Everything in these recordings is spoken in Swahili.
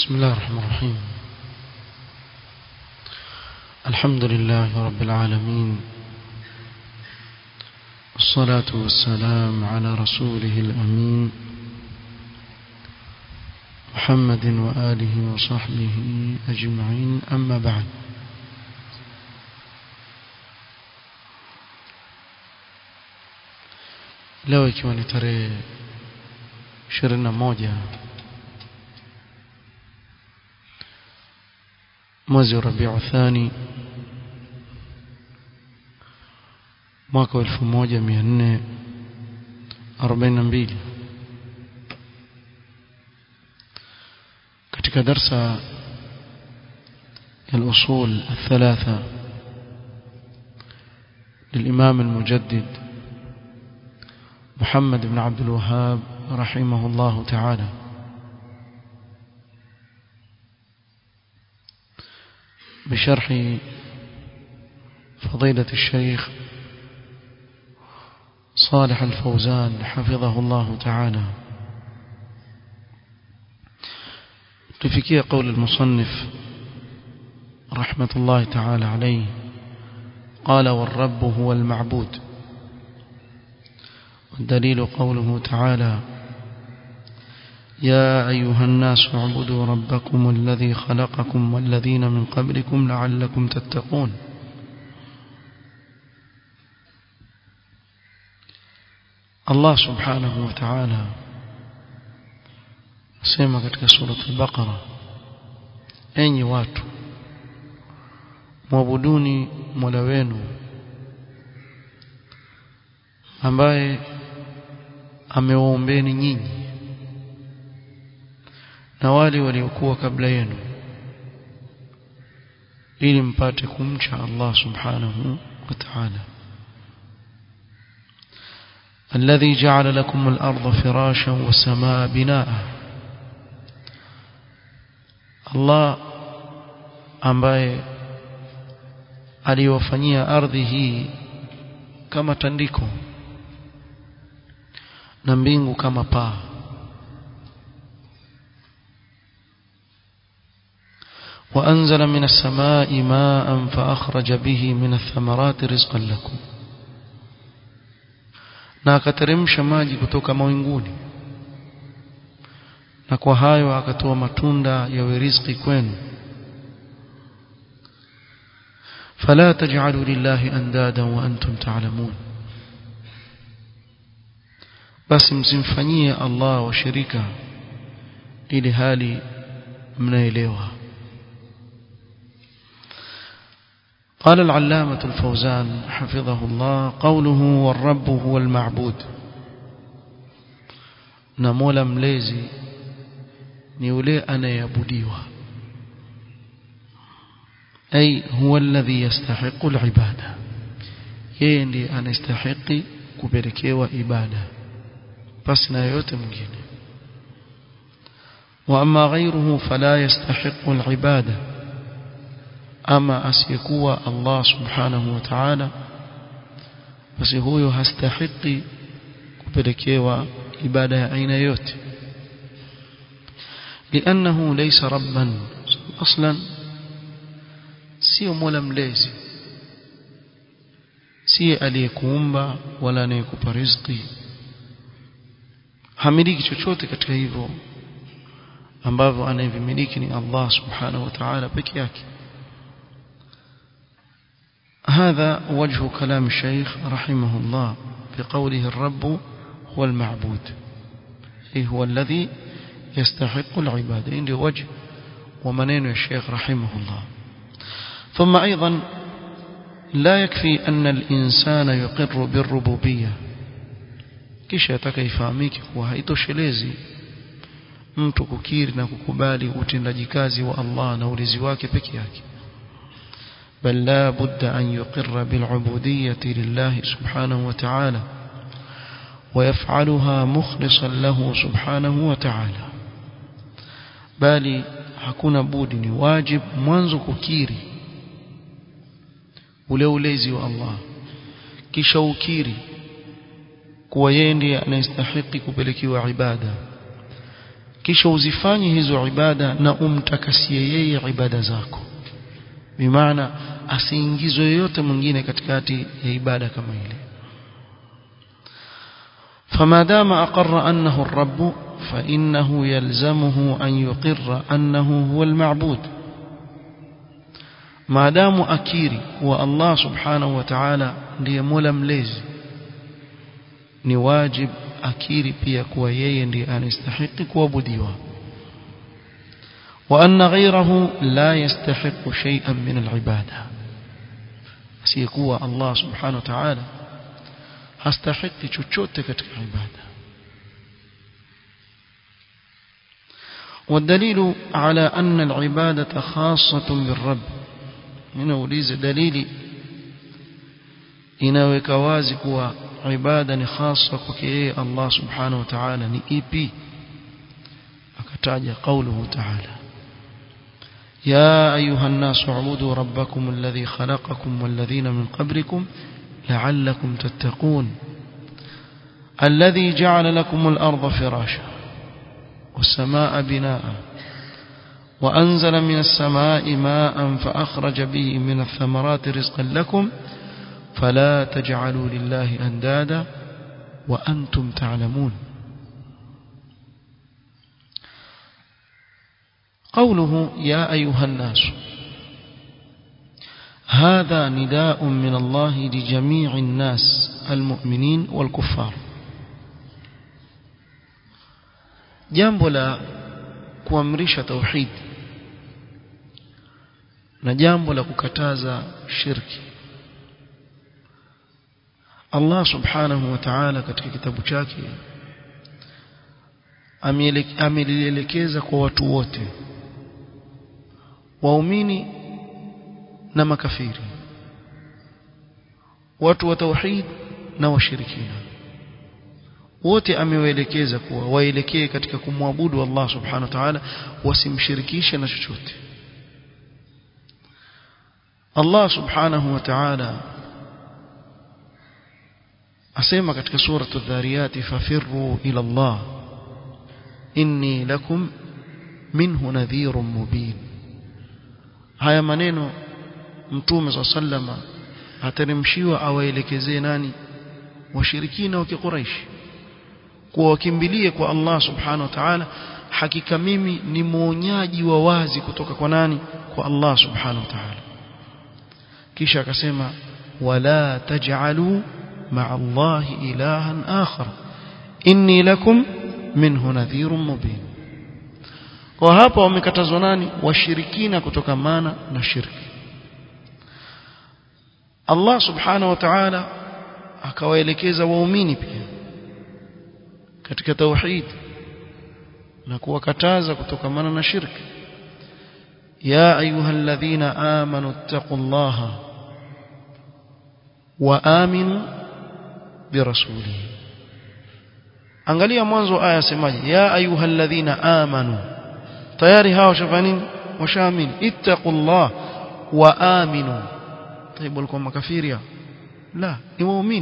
بسم الله الرحمن الرحيم الحمد لله رب العالمين والصلاة والسلام على رسوله الأمين محمد وآله وصحبه أجمعين أما بعد leo ikiwa ni tarehe 21 mwezi wa Rabiu Thani mwaka wa 1442 katika darsa ya الأصول الثلاثة للإمام المجدد محمد بن عبد الوهاب رحمه الله تعالى بشرح فضيلة الشيخ صالح الفوزان حفظه الله تعالى تفكي قول المصنف رحمة الله تعالى عليه قال والرب هو المعبود والدليل قوله تعالى يا أيها الناس اعبدوا ربكم الذي خلقكم والذين من قبلكم لعلكم تتقون الله سبحانه وتعالى sema katika sura al-Baqara enyi watu mwabuduni Mola wenu ambaye amewaombeni nyinyi na wale waliokuwa kabla yenu ili mpate kumcha Allah subhanahu wa ta'ala الذي جعل لكم الأرض فراشا والسماء بناء الله ambaye aliwafanyia ardhi hii kama tandiko na mbingu kama paa وأنزل من السماء ماء فأخرج به من الثمرات رزقا لكم na akateremsha maji kutoka mawinguni na kwa hayo akatoa matunda yawe riziki kwenu fala taj'alu lillahi andada wa antum ta'lamun basi msimfanyie Allah washirika ili hali mnaelewa قال العلامة الفوزان حفظه الله قوله والرب هو المعبود نمولا مليزي نيولي أنا يبديوه أي هو الذي يستحق العبادة يندي أن يستحق كبركيوة إبادة بس نايوت مجينة وأما غيره فلا يستحق العبادة أما أسيكوا الله سبحانه وتعالى بس هو يستحق كبركيوة إبادة أين يوت لأنه ليس ربا أصلا sio mola mlezi si aliyekuumba wala anayekupa riziki hamiliki chochote katika hivyo ambavyo anayevimiliki ni Allah subhanahu wa ta'ala peke yake هذا وجه كلام الشيخ رحمه الله في قوله الرب هو المعبود أي هو الذي يستحق العبادة عندي وجه ومنين الشيخ رحمه الله ثم أيضا لا يكفي أن الإنسان يقر بالربوبية kisha yataka ifahamike kuwa haitoshelezi mtu kukiri na kukubali utendaji kazi wa Allah na ulezi wake peke yake bal la budda an yuqirra bil ubudiyyati lillah subhanahu wa ta'ala wa yaf'aluha mukhlishan lahu subhanahu wa ta'ala bali hakuna budi ni wajib mwanzo kukiri ule ulezi wa Allah kisha ukiri kuwa yeye ndiye anayestahili kupelekewa ibada kisha uzifanye hizo ibada na umtakasie yeye ibada zako bimaana asiingizwe yoyote mwingine katikati ya ibada kama ile فما دام أقر أنه الرب فإنه يلزمه أن يقر أنه هو المعبود ما دام أكيري والله سبحانه وتعالى ndiye mola mlezi ni wajib akiri pia kuwa yeye ndiye anastahili kuabudiwa وأن غيره لا يستحق شيئا من العبادة سيكون الله سبحانه وتعالى hastahiki chochote katika ibada والدليل على أن العبادة خاصة بالرب هنا وليز دليل inaweka wazi kuwa ibada ni hasa kwake yeye Allah subhanahu wa ta'ala ni ipi akataja qauluhu ta'ala ya ayuha an-nas u'budu rabbakum alladhi khalaqakum walladhina min qablikum لعلكم تتقون الذي جعل لكم الأرض فراشا والسماء بناء وأنزل من السماء ماء فأخرج به من الثمرات رزقا لكم فلا تجعلوا لله أندادا وأنتم تعلمون قوله يا أيها الناس هذا نداء من الله لجميع الناس المؤمنين والكفار jambo la kuamrisha tauhid na jambo la kukataza shirki Allah subhanahu wa ta'ala katika kitabu chake amelielekeza kwa watu wote waumini na makafiri watu wa tauhid na washirikina wote amewaelekeza kuwa waelekee katika kumwabudu Allah subhanahu wa ta'ala wasimshirikishe na chochote Allah subhanahu wa ta'ala asema katika sura adh-dhariyat fafirru ila Allah inni lakum minhu nadhirun mubin haya maneno mtume sa sallama ateremshiwa awaelekezee nani washirikina wa kiquraish kuwa wakimbilie kwa Allah subhanahu wa ta'ala hakika mimi ni mwonyaji wa wazi kutoka kwa nani kwa Allah subhanahu wa ta'ala kisha akasema wala taj'alu ma'a Allah ilahan akhar inni lakum minhu nadhirun mubin kwa hapa wamekatazwa nani washirikina kutokamana na shirki Allah subhanahu wa ta'ala akawaelekeza waumini pia katika tauhid na kuwakataza kutokamana na shirki ya ayyuhalladhina amanu taqullaha wa aminu birasulihi angalia mwanzo aya semaje ya ayyuhalladhina amanu tayari hao shafani washaamini ittaqullah wa aminu طيب walikuwa makafiri la ni waumini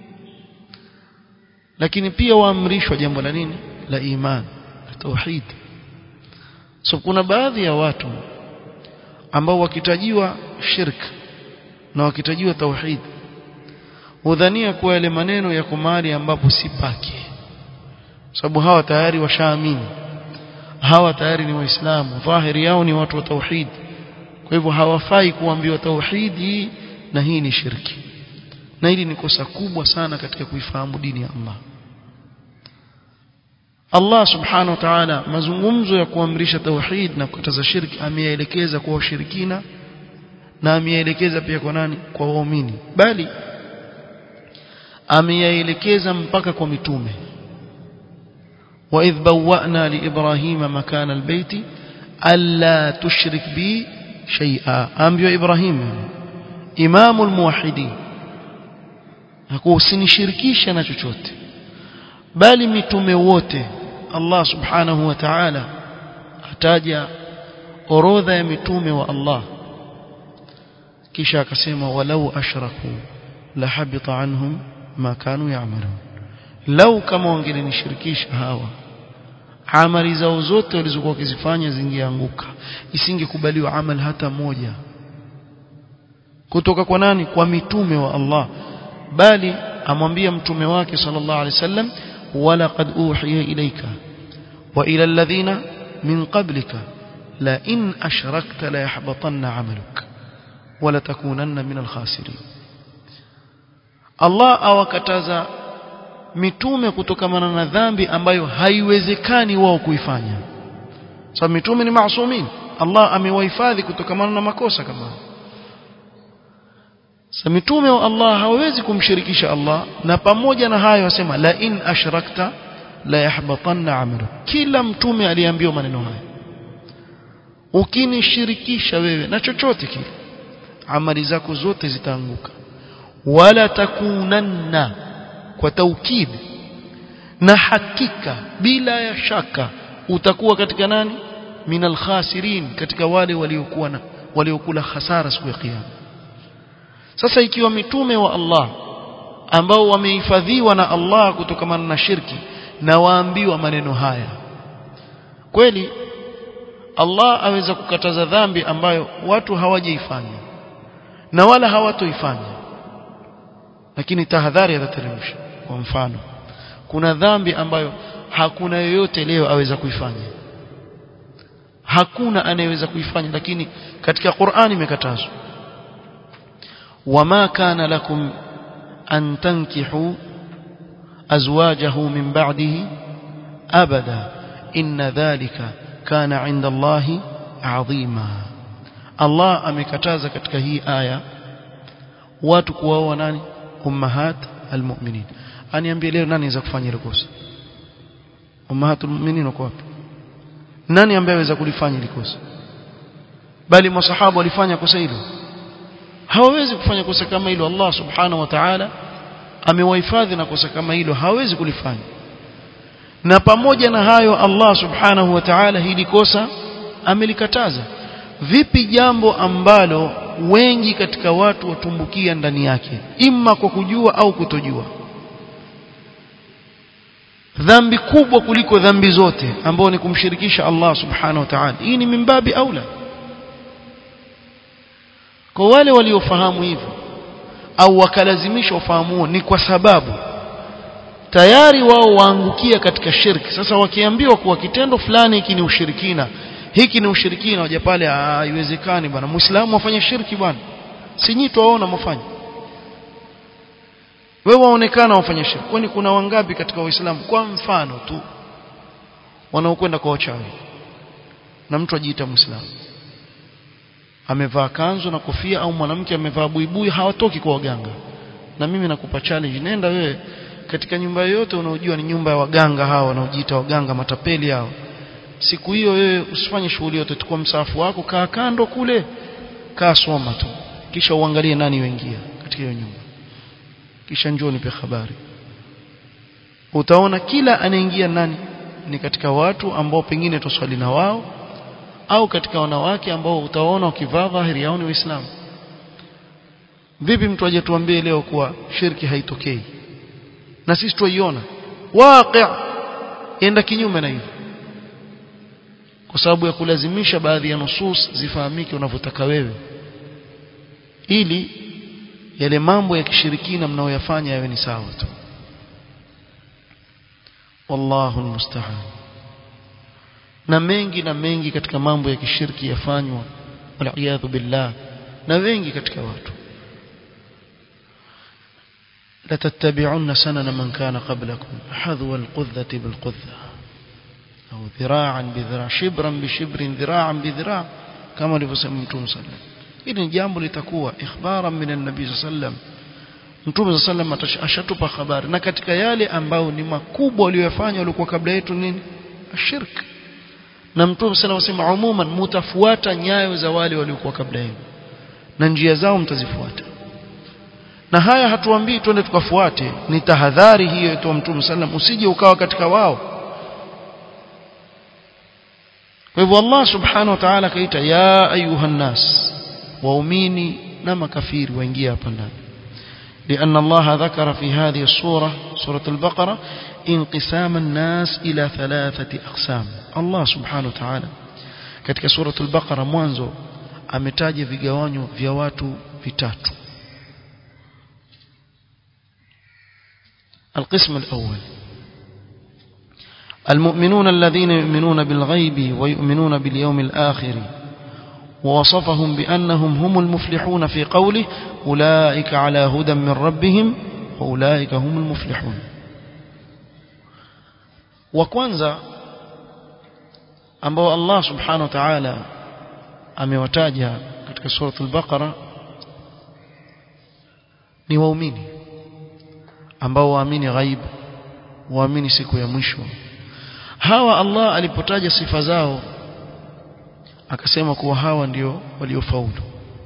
lakini pia waamrishwa jambo la nini la iman la tauhid so kuna baadhi ya watu ambao wakitajiwa shirk na wakitajiwa tauhid udhania kuwa yale maneno yako mahali ambapo si pake sababu hawa tayari washaamini hawa tayari ni waislamu dhahiri yao ni watu wa tauhid kwa hivyo hawafai kuambiwa tauhidi na hii ni shirki na hili ni kosa kubwa sana katika kuifahamu dini ya Allah Allah subhanahu wa ta'ala mazungumzo ya kuamrisha tauhid na kukataza shirki ameyaelekeza kwa washirikina na ameyaelekeza pia kwa nani kwa waumini bali ameyaelekeza mpaka kwa mitume وإذ بوأنا لإبراهيم مكان البيت ألا تشرك بي شيئا أنبياء إبراهيم إمام الموحدين hakusinishirikisha na chochote bali mitume wote Allah subhanahu wa ta'ala ataja orodha ya mitume wa Allah kisha akasema walau ashraku la habita anhum ma kanu ya'malun lau kama wangelinishirikisha hawa amali zao zote walizokuwa wakizifanya zingeanguka isingekubaliwa amal hata moja kutoka kwa nani kwa mitume wa Allah bali amwambia mtume wake sallallahu alaihi wasallam wala qad uhiya ilayka wa ila alladhina min qablika la in ashrakta la yahbatanna amaluk wala takunanna min alkhasirin Allah awakataza mitume kutokamana na dhambi ambayo haiwezekani wao kuifanya sababu so, mitume ni maasumin Allah amewahifadhi kutokamana na makosa kama Sa mitume wa Allah hawawezi kumshirikisha Allah na pamoja na hayo wasema la in ashrakta la yahbatanna amalu kila mtume aliambiwa maneno haya ukinishirikisha wewe na chochote kile amali zako zote zitaanguka wala takunanna kwa taukid na hakika bila ya shaka utakuwa katika nani minal khasirin katika wale waliokuwa na waliokula hasara siku ya kiyama sasa ikiwa mitume wa Allah ambao wamehifadhiwa na Allah kutokamana na shirki na waambiwa maneno haya kweli Allah aweza kukataza dhambi ambayo watu hawajaifanya na wala hawatoifanya lakini tahadhari atateremsha kwa mfano kuna dhambi ambayo hakuna yoyote leo aweza kuifanya hakuna anayeweza kuifanya lakini katika Qur'ani imekatazwa وما كان لكم أن تنكحوا أزواجه من بعده أبدا إن ذلك كان عند الله عظيما الله amekataza katika hii aya watu kuoa nani ummahat almu'minin aniambie leo nani anaweza kufanya ile kosa ummahatul mu'minin wako wapi nani ambaye anaweza kulifanya ile kosa bali masahaba walifanya kosa hilo hawawezi kufanya kosa kama hilo Allah subhanahu wa ta'ala amewahifadhi na kosa kama hilo hawezi kulifanya na pamoja na hayo Allah subhanahu wa ta'ala hili kosa amelikataza vipi jambo ambalo wengi katika watu watumbukia ndani yake imma kwa kujua au kutojua dhambi kubwa kuliko dhambi zote ambao ni kumshirikisha Allah subhanahu wa ta'ala hii ni mimbabi aula kwa wale waliofahamu hivyo au wakalazimisha ufahamu huo ni kwa sababu tayari wao waangukia katika shirki sasa wakiambiwa kuwa kitendo fulani hiki ni ushirikina hiki ni ushirikina waja pale haiwezekani bwana muislamu afanye shirki bwana si nyinyi tuwaona mfanye wewe waonekana wafanye shirki kwani kuna wangapi katika waislamu kwa mfano tu wanaokwenda kwa wachawi na mtu ajiita muislamu amevaa kanzu na kofia au mwanamke amevaa buibui hawatoki kwa waganga na mimi nakupa challenge nenda wewe katika nyumba yoyote unaojua ni nyumba ya waganga hao wanaojiita waganga matapeli hao siku hiyo wewe usifanye shughuli yote tukua msafu wako kaa kando kule kaa soma tu kisha uangalie nani yoingia katika hiyo nyumba kisha njoo nipe habari utaona kila anaingia nani ni katika watu ambao pengine tuswali na wao au katika wanawake ambao utaona ukivaa dhahiri yao ni waislamu vipi mtu aje tuambie leo kuwa shirki haitokei na sisi tuiona waqi enda kinyume na hivyo kwa sababu ya kulazimisha baadhi ya nusus zifahamike unavyotaka wewe ili yale mambo ya kishirikina mnaoyafanya yawe ni sawa tu wallahu almusta'an na mengi na mengi katika mambo ya kishirki yafanywa waliyadhu billah na wengi katika watu la tattabi'unna sanana man kana qablakum hadwa alqudhati bilqudha au dhira'an bidhira' shibran bishibrin dhira'an bidhira' kama alivyosema mtume sallallahu hili ni jambo litakuwa ikhbaran min an-nabi sallallahu mtume sallallahu ashatupa habari na katika yale ambao ni makubwa waliyofanya walikuwa kabla yetu nini ashirki na mtume sana wasema umuman mutafuata nyayo za wale waliokuwa kabla yenu na njia zao mtazifuata na haya hatuambii twende tukafuate ni tahadhari hiyo yetu mtume sallam usije ukawa katika wao kwa hivyo Allah subhanahu wa ta'ala kaita ya ayuhan nas waumini na makafiri waingia hapa ndani لأن الله ذكر في هذه الصورة سورة البقرة انقسام الناس إلى ثلاثة أقسام الله سبحانه وتعالى katika suratul baqara mwanzo ametaja vigawanyo vya watu vitatu القسم الأول المؤمنون الذين يؤمنون بالغيب ويؤمنون باليوم الآخر ووصفهم بأنهم هم المفلحون في قوله أولئك على هدى من ربهم وأولئك هم المفلحون وكwanza ambao Allah subhanahu wa ta'ala amewataja katika suratul baqara ni waumini ambao waamini ghaib waamini siku ya mwisho hawa Allah alipotaja sifa zao akasema kuwa hawa ndio waliofaulu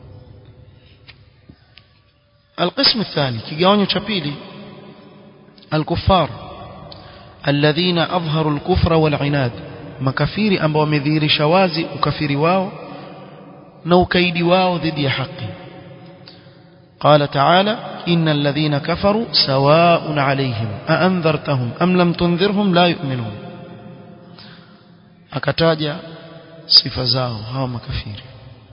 القسم الثاني kigawanyo cha pili الكفار الذين اظهروا الكفر والعناد makafiri ambao wamedhihirisha wazi ukafiri wao na ukaidi wao dhidi ya haki قال تعالى إن الذين كفروا سواء عليهم أأنذرتهم أم لم تنذرهم لا يؤمنون akataja sifa zao hawa makafiri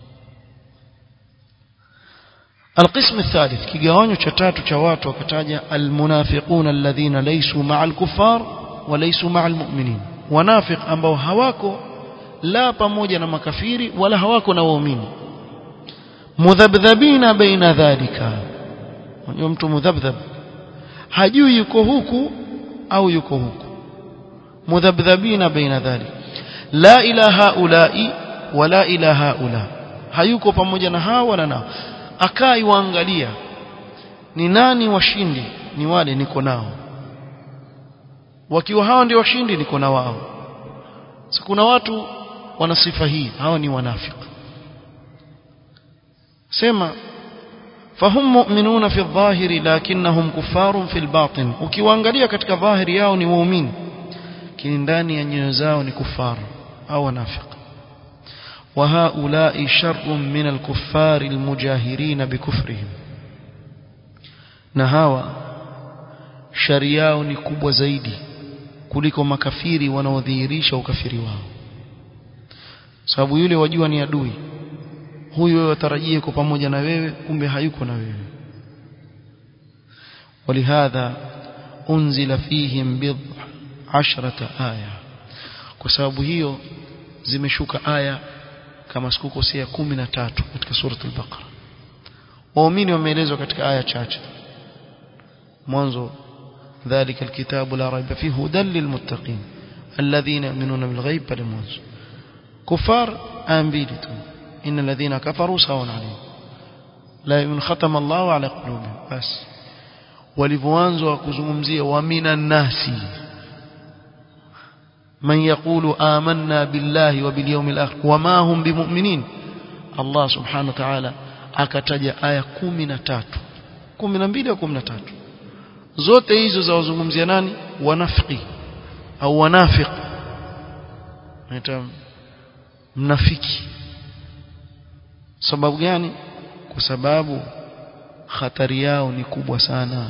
القسم الثالث kigawanyo cha tatu cha watu wakataja almunafiqun alladhina laysu ma'al kuffar wa laysu ma'al mu'minin wanafiq ambao hawako la pamoja na makafiri wala hawako na waumini mudhabdhabina baina dhalika unajua mtu mudhabdhab hajui yuko huku au yuko huku mudhabdhabina baina dhalika la ilaha ulai wala ilaha ula hayuko pamoja na hawa wala nao akai waangalia ni nani washindi ni wale niko nao wakiwa hao ndio washindi niko na wao so, kuna watu wana sifa hii hawa ni wanafiki sema fahum mu'minuna fi dhahiri lakinnahum kuffarun fi batin ukiwaangalia katika dhahiri yao ni waumini lakini ndani ya nyoyo zao ni kufaru au wanafiki وهؤلاء شر من الكفار المجاهرين بكفرهم نهاوا شرياو ni kubwa zaidi kuliko makafiri wanaodhihirisha ukafiri wao sababu yule wajua ni adui huyu wewe watarajie yuko pamoja na wewe kumbe hayuko na wewe ولهذا unzila fihim bidh ashrata aya kwa sababu hiyo zimeshuka aya kama sikukosea 13 katika suratul al-Baqara waumini wameelezwa katika aya chache mwanzo ذلك الكتاب لا ريب فيه هدى للمتقين الذين يؤمنون بالغيب pale mwanzo kufar ambili tu ان الذين كفروا سواء عليهم لا يؤمن ختم الله على قلوبهم بس walivyoanza kuzungumzia wa minan nasi من يقول آمنا بالله وباليوم الآخر وما هم بمؤمنين الله سبحانه وتعالى akataja aya 13 12 au 13 zote hizo za wazungumzia nani wanafiki au wanafiq naita mnafiki sababu gani kwa sababu hatari yao ni kubwa sana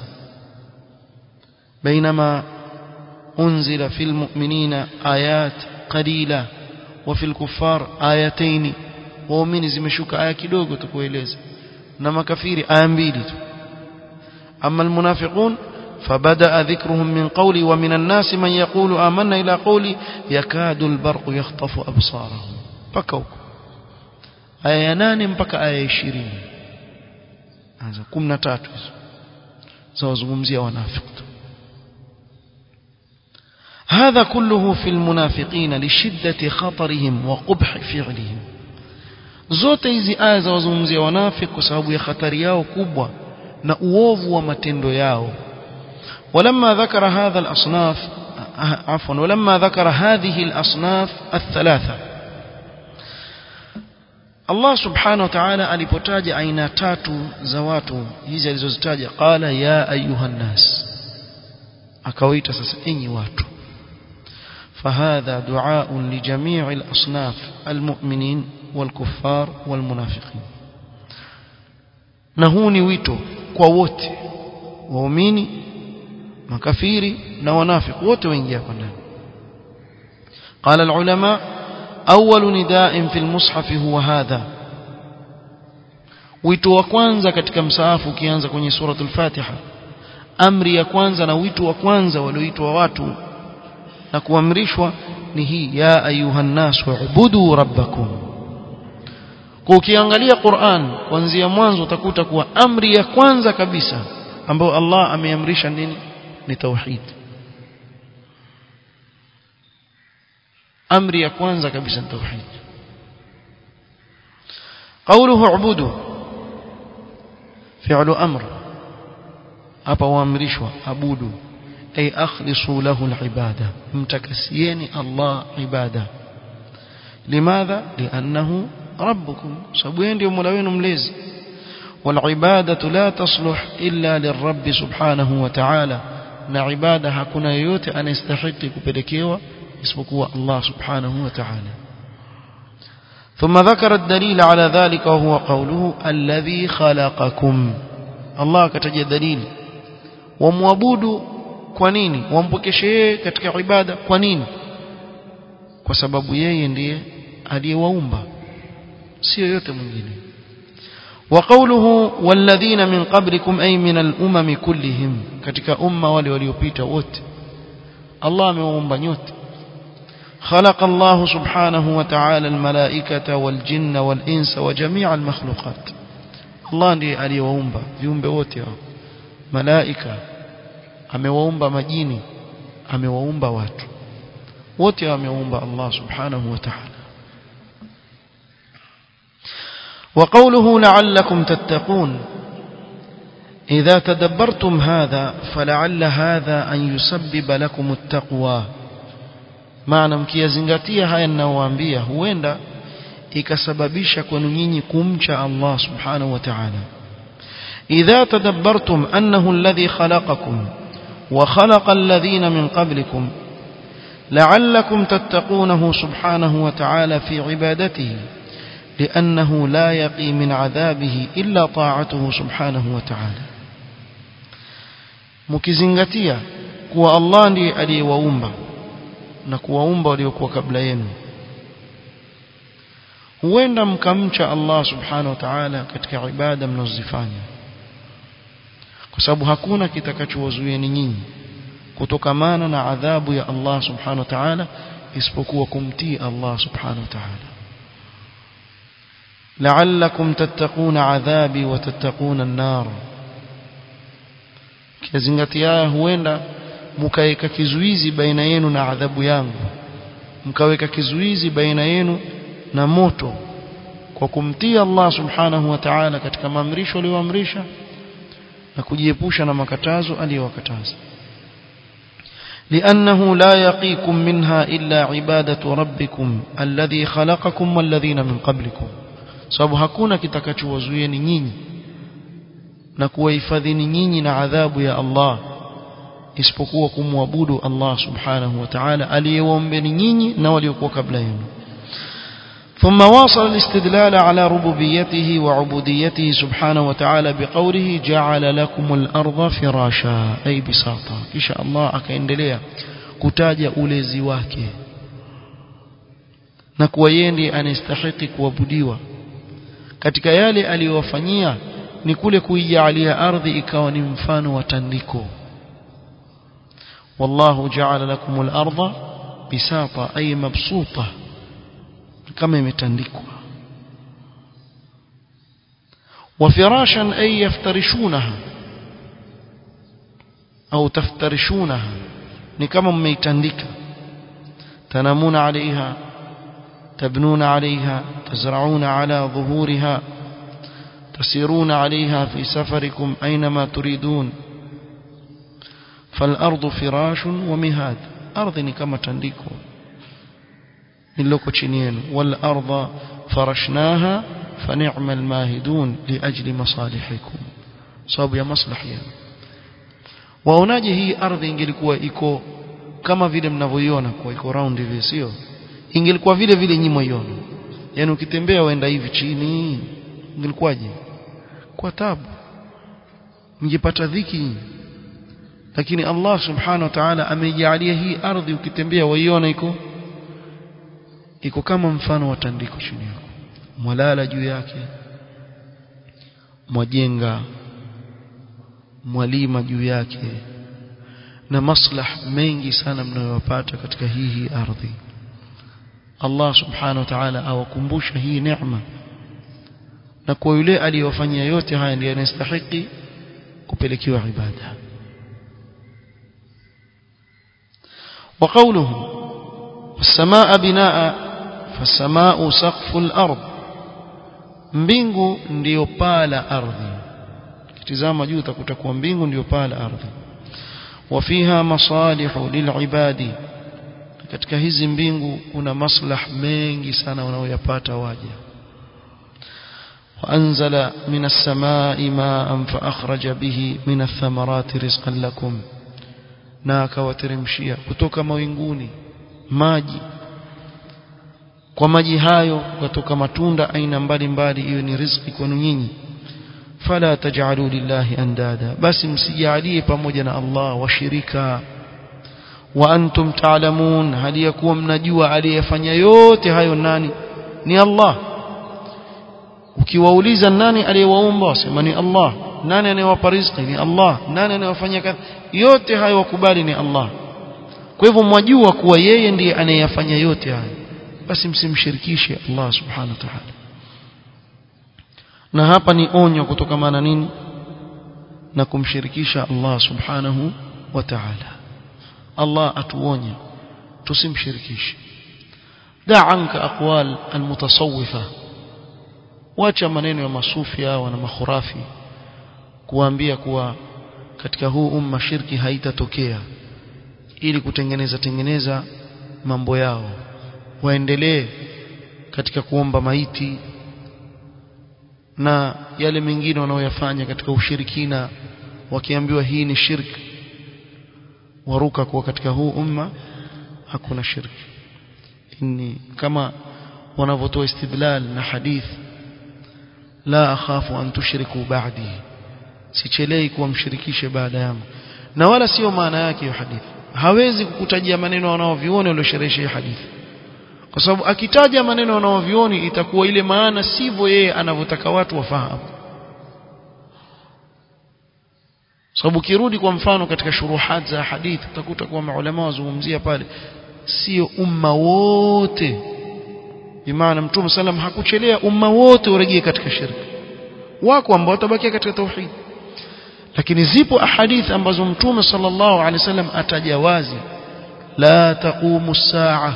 bainama أنزل في المؤمنين آيات قليلة وفي الكفار آيتين ومن زمشوك آية kidogo tukueleza na makafiri aya mbili tu أما المنافقون فبدأ ذكرهم من قولي ومن الناس من يقول آمنا إلى قولي يكاد البرق يخطف أبصارهم بكوا aya nane mpaka aya ishirini anza kumi na tatu hizo zawazungumzia wanafiki هذا كله في المنافقين لشدة خطرهم وقبح فعلهم zote hizi aya za wazungumzia wanafiki kwa sababu ya hatari yao kubwa na uovu wa matendo yao ولما ذكر هذا الأصناف عفوا ولما ذكر هذه الأصناف الثلاثة Allah subhanahu wa ta'ala alipotaja aina tatu za watu hizi alizozitaja qala ya ayuhan nas akawaita sasa enyi watu فهذا دعاء لجميع الأصناف المؤمنين والكفار والمنافقين نهوني ويتو kwa wote waumini makafiri na wanafiki wote waingia hapa ndani قال العلماء أول نداء في المصحف هو هذا wito wa kwanza katika msaafu ukianza kwenye suratul Fatiha amri ya kwanza na wito wa kwanza walioitwa watu na kuamrishwa ni hii ya ayuhan nas wa'budu rabbakum kwa ukiangalia Qur'an kuanzia mwanzo utakuta kuwa amri ya kwanza kabisa ambayo Allah ameamrisha nini ni tauhid amri ya kwanza kabisa ni tauhid قوله اعبدوا فعل امر hapa waamrishwa abudu ay akhlisu lahu alibada mtakasieni Allah ibada limadha liannahu rabbukum sababu yeye ndio mola wenu mlezi والعباده لا تصلح الا للرب سبحانه وتعالى na ibada hakuna yeyote anayestahili kupelekewa isipokuwa Allah subhanahu wa ta'ala ثم ذكر الدليل على ذلك وهو قوله الذي خلقكم الله kataja dalili wamwabudu kwa nini wampokeshe yeye katika ibada kwa nini kwa sababu yeye ndiye aliyewaumba sio yote mwingine وقوله والذين من قبلكم أي من الأمم كلهم katika umma wale waliopita wote Allah amewaumba nyote خلق الله سبحانه وتعالى الملائكة والجن والإنس وجميع المخلوقات الله ndiye aliyewaumba viumbe wote hao malaika amewaumba majini amewaumba watu wote amewaumba Allah subhanahu wa ta'ala وقوله لعلكم تتقون إذا تدبرتم هذا فلعل هذا أن يسبب لكم التقوى maana mkiyazingatia haya ninayowaambia huenda ikasababisha kwenu nyinyi kumcha Allah subhanahu wa ta'ala idha tadabbartum annahu alladhi khalaqakum wa khalaqa alladhina min qablikum la'allakum tattaqunahu subhanahu wa ta'ala fi ibadatihi لأنه لا يقي من عذابه إلا طاعته سبحانه وتعالى مكزنغتيا kuwa Allah ndiye aliyewaumba na kuwaumba waliokuwa kabla yenu huenda mkamcha Allah subhanahu wa ta'ala katika ibada mnazozifanya kwa sababu hakuna kitakachowazuieni nyinyi kutokamana na adhabu ya Allah subhanahu wa ta'ala isipokuwa kumtii Allah subhanahu wa ta'ala لعلكم تتقون عذابي وتتقون النار kizingatia huenda mkaweka kizuizi baina yenu na adhabu yangu mkaweka kizuizi baina yenu na moto kwa kumtii Allah subhanahu wa ta'ala katika maamrisho aliyoamrisha na kujiepusha na makatazo aliyowakataza لأنه لا يقيكم منها إلا عبادة ربكم الذي خلقكم والذين من قبلكم sababu hakuna kitakachowazuieni nyinyi na kuwahifadhini nyinyi na adhabu ya Allah isipokuwa kumwabudu Allah subhanahu wa ta'ala aliyewaombeni nyinyi na waliokuwa kabla yenu ثم واصل الاستدلال على ربوبيته وعبوديته سبحانه وتعالى بقوله جعل لكم الأرض فراشا أي بساطة إن شاء الله akaendelea kutaja ulezi wake na kuwa yeye ndiye anastahili kuabudiwa katika yale aliyowafanyia ni kule kuijalia ardhi ikawa ni mfano wa tandiko wallahu ja'ala lakum al-ardha bisata ay mabsuta kama imetandikwa wa firashan ay yaftarishunaha au taftarishunaha ni kama mmeitandika tanamuna alaiha تبنون عليها تزرعون على ظهورها تسيرون عليها في سفركم أينما تريدون فالأرض فراش ومهاد أرض كما تنديكو نلوكو تشينين والأرض فرشناها فنعم الماهدون لأجل مصالحكم صاب يا مصلحيا waonaje hii ardhi ingelikuwa iko kama vile mnavyoiona kwa iko round hivi sio ingelikuwa vile vile nyinyi mwiona yani ukitembea waenda hivi chini ingelikuwaje kwa tabu mngepata dhiki lakini Allah subhanahu wa ta'ala ameijalia hii ardhi ukitembea waiona iko iko kama mfano wa tandiko chini yako mwalala juu yake mwajenga mwalima juu yake na maslah mengi sana mnayopata katika hii hii ardhi Allah subhanahu wa ta'ala awakumbusha hii neema na kwa yule aliyofanyia yote haya ndiye anastahili kupelekewa ibada وقوله السماء بناء فالسماء سقف الأرض mbingu ndiyo paa la ardhi kitizama juu utakuta kuwa mbingu ndiyo paa la ardhi wafiha masalihu lilibadi katika hizi mbingu kuna maslah mengi sana wanaoyapata waja وأنزل من السماء ماء فأخرج به من الثمرات رزقا لكم na akawateremshia kutoka mawinguni maji kwa maji hayo kutoka matunda aina mbalimbali hiyo ni riziki kwenu nyinyi fala taj'alu lillahi andada basi msijalie pamoja na Allah washirika wa antum ta'lamun hali yakuwa mnajua aliyefanya yote hayo nani ni Allah ukiwauliza nani aliyewaumba wasema ni Allah nani anayewapa riziki ni Allah nani anayewafanyia kazi yote hayo wakubali ni Allah kwa hivyo mwajua kuwa yeye ndiye anayeyafanya yote hayo basi msimshirikishe Allah subhanahu wa ta'ala na hapa ni onyo kutokamana nini na kumshirikisha Allah subhanahu wa ta'ala Allah atuonya tusimshirikishe da anka aqwal almutasawwifa wacha maneno ya masufia wana makhurafi kuambia kuwa katika huu umma shirki haitatokea ili kutengeneza tengeneza mambo yao waendelee katika kuomba maiti na yale mengine wanaoyafanya katika ushirikina wakiambiwa hii ni shirki waruka kuwa katika huu umma hakuna shirki inni kama wanavyotoa istidlal na hadith la akhafu an tushriku ba'di sichelei kuwamshirikishe baada yangu na wala sio maana yake hiyo hadithi hawezi kukutajia maneno wanaovioni waliosherehesha hadithi kwa sababu akitaja maneno wanaovioni itakuwa ile maana sivyo yeye anavyotaka watu wafahamu sababu kirudi kwa mfano katika shuruhat za hadithi utakuta kuwa maulama wazungumzia pale sio umma wote bimaana mtume sallam hakuchelea umma wote urejee katika shirki wako ambao watabakia katika tauhid lakini zipo ahadithi ambazo mtume sallallahu alaihi wasallam atajawazi la taqumu saa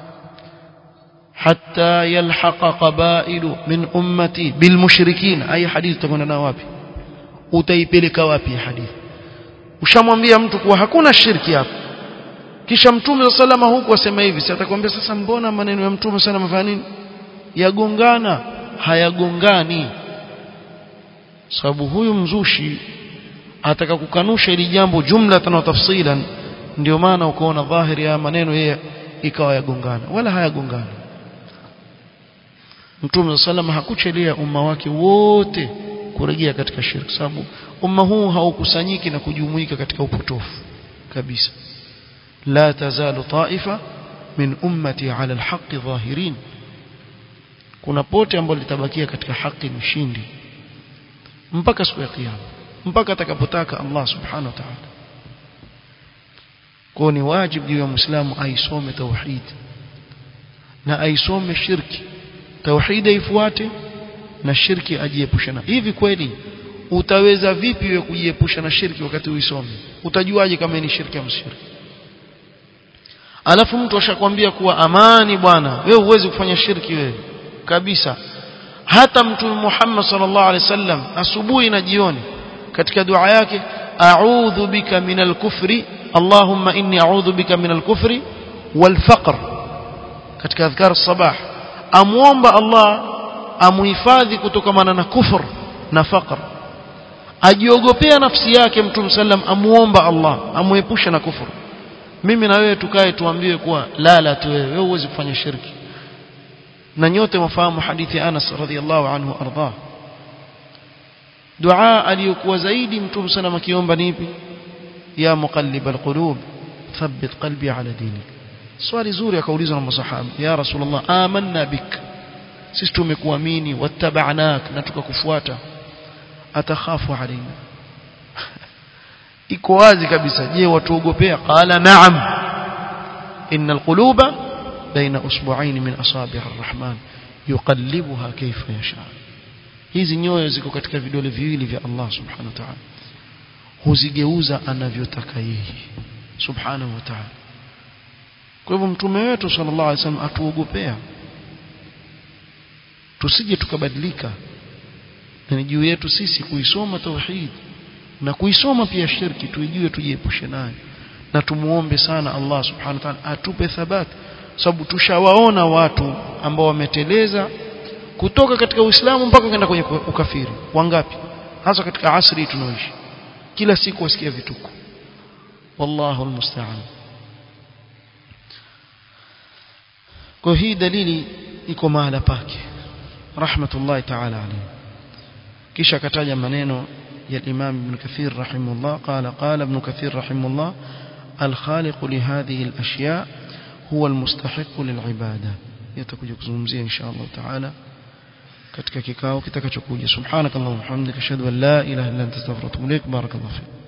hatta yalhaqa qabailu min ummati bilmushrikin ay hadithi utakwenda nao wapi utaipeleka wapi hadithi ushamwambia mtu kuwa hakuna shirki hapo kisha mtume salama huku asema hivi si atakwambia sasa mbona maneno ya mtume sana mafanya nini yagongana hayagongani sababu huyu mzushi ataka kukanusha ili jambo jumlatan wa tafsilan ndio maana ukaona dhahiri ya maneno yeye ikawa yagongana wala hayagongana Mtume sallam hakuchelea umma wake wote kurejea katika shirki sababu umma huu haukusanyiki na kujumuika katika upotofu kabisa la tazalu taifa min ummati ala alhaqi dhahirin kuna pote ambalo litabakia katika haki mshindi mpaka siku ya kiyama mpaka atakapotaka Allah subhanahu wa ta'ala kwa ni wajibu juu ya muislamu aisome tauhid na aisome shirki tauhid ifuate na shirki ajiepushe na hivi kweli utaweza vipi wewe kujiepusha na shirki wakati uisome utajuaje kama ni shirki au shirki alafu mtu ashakwambia kuwa amani bwana wewe huwezi kufanya shirki wewe kabisa hata mtume Muhammad sallallahu alaihi wasallam asubuhi na jioni katika dua yake a'udhu bika minal kufri Allahumma inni a'udhu bika minal kufri wal faqr katika adhkar sabah amuomba Allah amuhifadhi kutokana na kufur na faqr ajiogopea nafsi yake mtume sallam amuomba Allah amuepusha na kufuru mimi na wewe tukae tuambiwe kuwa lala tu wewe wewe huwezi kufanya shirki na nyote mafahamu hadithi Anas radhiallahu anhu arda dua aliyokuwa zaidi mtume sallam akiomba ni ipi ya muqallib alqulub thabbit qalbi ala dinik swali zuri akaulizwa na masahaba ya rasulullah amanna bik sisi tumekuamini wattaba'nak na tukakufuata atakhafu alaina iko wazi kabisa je watuogopea qala na'am innal quluba baina usbu'ain min asabi' arrahman yuqallibuha kayfa yasha hizi nyoyo ziko katika vidole viwili vya Allah subhanahu wa ta'ala huzigeuza anavyotaka yeye subhanahu wa ta'ala kwa hivyo mtume wetu sallallahu alaihi wasallam atuogopea tusije tukabadilika na ni juu yetu sisi kuisoma tauhid na kuisoma pia shirki tuijue tujiepushe nayo na tumuombe sana Allah subhanahu wa ta'ala atupe thabati sababu tushawaona watu ambao wameteleza kutoka katika Uislamu mpaka kwenda kwenye ukafiri wangapi hasa katika asri tunaoishi kila siku wasikia vituko wallahu almusta'an kwa hii dalili iko mahala pake rahmatullahi ta'ala alayhi kisha akataja maneno ya Imam Ibn Kathir rahimahullah qala qala Ibn Kathir rahimahullah الخالق لهذه الأشياء هو المستحق للعبادة يتكوja kuzungumzia insha Allah taala katika kikao kitakachokuja subhanakallahumma hamdika ashhadu an la ilaha illa anta astaghfiruka wa atubu ilaik barakallahu fik